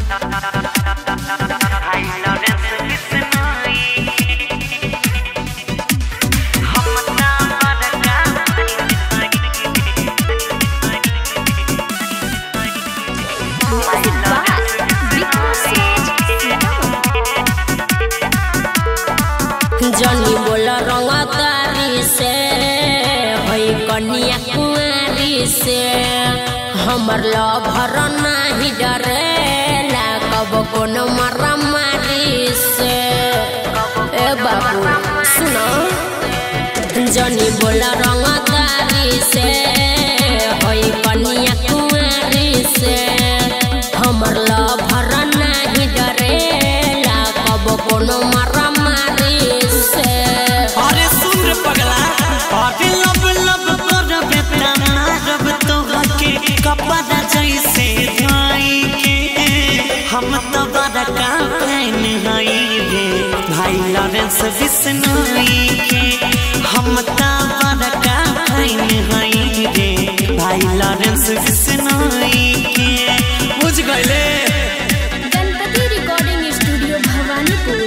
जनी बोल रंगदारी से हई कन्या कुंवारी से हमर लभर नाही डरेला कब कोनो मरा मारी से ए बाबू सुनो जनी बोल रंगदारी से हई कन्या कुंवारी से हमर लभर नाही डरेला कब कोनो मरा मारी से अरे सुन रे पगला अरे लब लब करबे त मारब तोहके कपड़ा जैसे धोई के हम तो बड़का फैन हई रे भाई लॉरेंस बिश्नोई के हम तो बड़का फैन हई रे भाई लॉरेंस बिश्नोई के बुझ गइले Ganpati recording studio Bhawanipur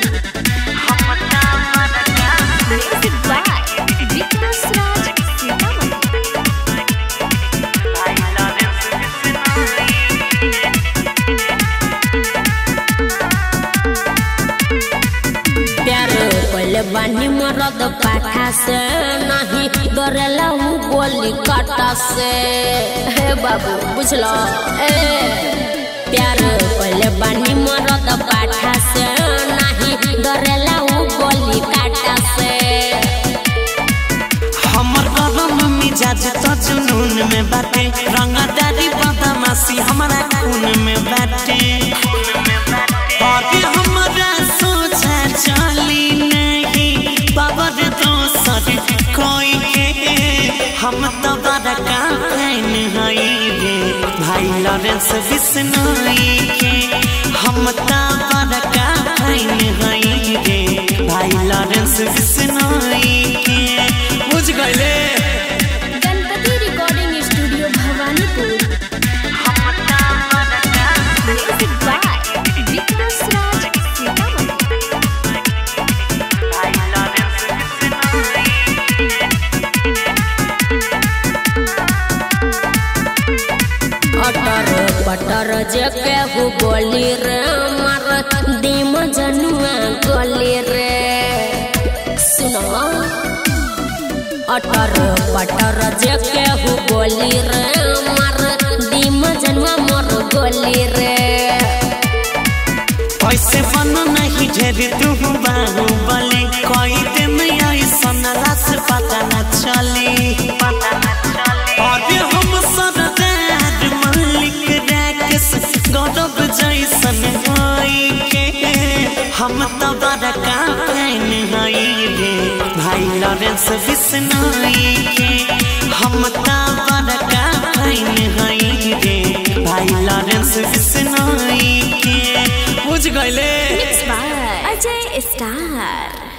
music by Vikas Raj Sitamarhi प्यार पहले बानी मरद पाठा से नहीं डरेला हूँ गोली काटा से हे बाबू बुझलो ए प्यार पहले बानी मरद पाठा से नहीं डरेला हूँ गोली काटा से हमर गरम मिजाज तो जुनून में बाटे रंगदारी बदमाशी हमारा खून में बाटे अरे हमरा सोचा चली नहीं बाबर दोसर कोई के हम तो बड़का फैन हई रे भाई लॉरेंस बिश्नोई के हम तो बड़का फैन हई रे भाई लॉरेंस बिश्नोई के बुझ गइले Ganpati recording studio Bhawanipur music by Vikas Raj Sitamarhi अटर पटर जे केहू बोली रे मर दीम जनुआ गली रे सुनो अटर पटर जे केहू बोली रे मर दीम जनुआ मोर गली रे ऐसे बन नहीं ढेर तू बाहू बले कोई दिन ऐसन रास पता न चली अरे हम सरदार मलिक राकेश गौरव जैसन होई के हम तो बड़का फैन हई रे भाई लॉरेंस बिश्नोई के हम तो बड़का फैन हई रे भाई लॉरेंस बिश्नोई के बुझ गइले अजय स्टार